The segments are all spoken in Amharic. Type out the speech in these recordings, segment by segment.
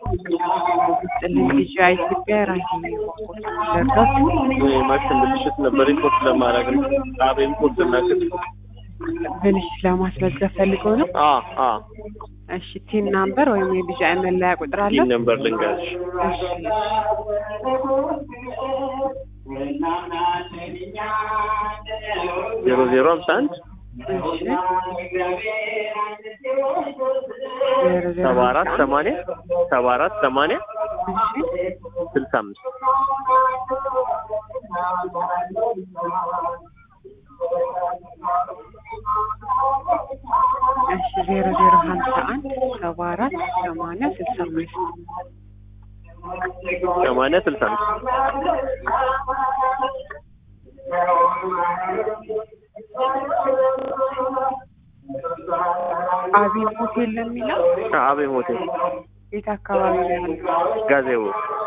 ጥልኝ ልጅ ኢትዮጵያ ራሴ ደርሶት ማሽን ብልሽት ነበር ኢምፖርት ለማድረግ ነው። አብ ኢምፖርት እና ክትፎ ብልሽት ለማስመዝገብ ፈልገው ነው። አ አ እሺ ቲን ናምበር ወይም የቢጫ መለያ ቁጥር አለ? ይህ ነምበር ልንገርሽ እሺ ዜሮ ዜሮ ሀምሳ አንድ እሺ ዜሮ ዜሮ ሰባ አራት ሰማንያ ሰባ አራት ሰማንያ እሺ ስልሳ አምስት እሺ ዜሮ ዜሮ ሀምሳ አንድ ሰባ አራት ሰማንያ ስልሳ አምስት ሰማንያ ስልሳ አምስት አቢብ ሆቴል ነው የሚለው አቤ ሆቴል የት አካባቢ ነው ያለው? ጋዜቦ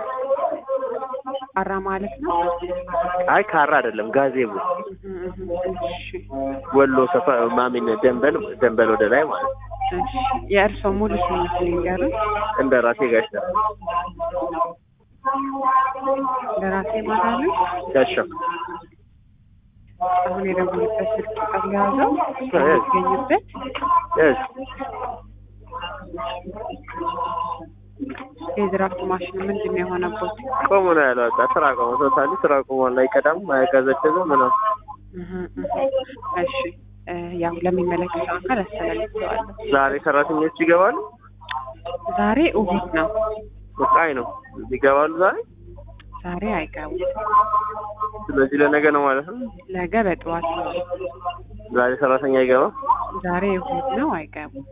አራ ማለት ነው። አይ ካራ አይደለም ጋዜቦ እህ እህ እሺ ወሎ ሰፈር ማሚን ደንበል ደንበል ወደ ላይ ማለት ነው። እሺ የእርስዎ ሙሉ ስም ንገሩን። እንደ ራሴ ጋሻ ለራሴ ማለት ነው። ጋሻ አሁን የደወሉበት ስልክ ቁጥር የያዘው የሚገኝበት እሺ የድራፍት ማሽኑ ምንድን ነው የሆነበት? ቆሞ ነው ያለው። በቃ ስራ ቆሞ ቶታሊ ስራ ቆሟል። አይቀዳም፣ አያቀዘቅዝም ምናምን እህ እህ እሺ እ ያው ለሚመለከተው አካል አስተላልፈዋለሁ። ዛሬ ሰራተኞች ይገባሉ። ዛሬ እሑድ ነው። ወቃይ ነው ይገባሉ ዛሬ። ዛሬ አይገቡም። ስለዚህ ለነገ ነው ማለት ነው። ነገ በጠዋት ነው። ዛሬ ሰራተኛ ይገባ። ዛሬ እሑድ ነው፣ አይገቡም።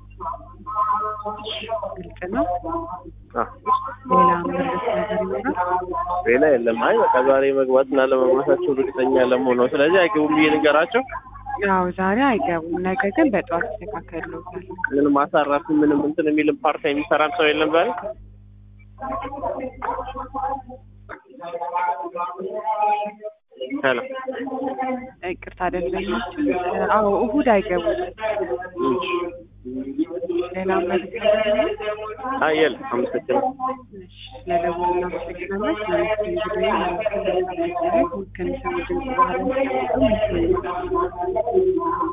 ግልጽ ነው። አ ሌላ ምርት ነገር ይኖራል? ሌላ የለም። አይ በቃ ዛሬ መግባት እና ለመግባታቸው እርግጠኛ ለመሆን ነው። ስለዚህ አይገቡም ብዬ ልንገራቸው። ያው ዛሬ አይገቡም። ነገ ግን በጠዋት ይስተካከሉታል። ምንም አሳራፊ ምንም እንትን የሚልም ፓርታ የሚሰራም ሰው የለም ዛሬ። ሄሎ ይቅርታ ደንበኞችን አዎ እሑድ አይገቡም። ሌላ ምርት ነገር ይኖራል? አይ የለም። አመሰግናለሁ። ስለደወሉ እናመሰግናለን። ስለዚህ እንግዲህ ከሚሰሙ ድምጽ በኋላ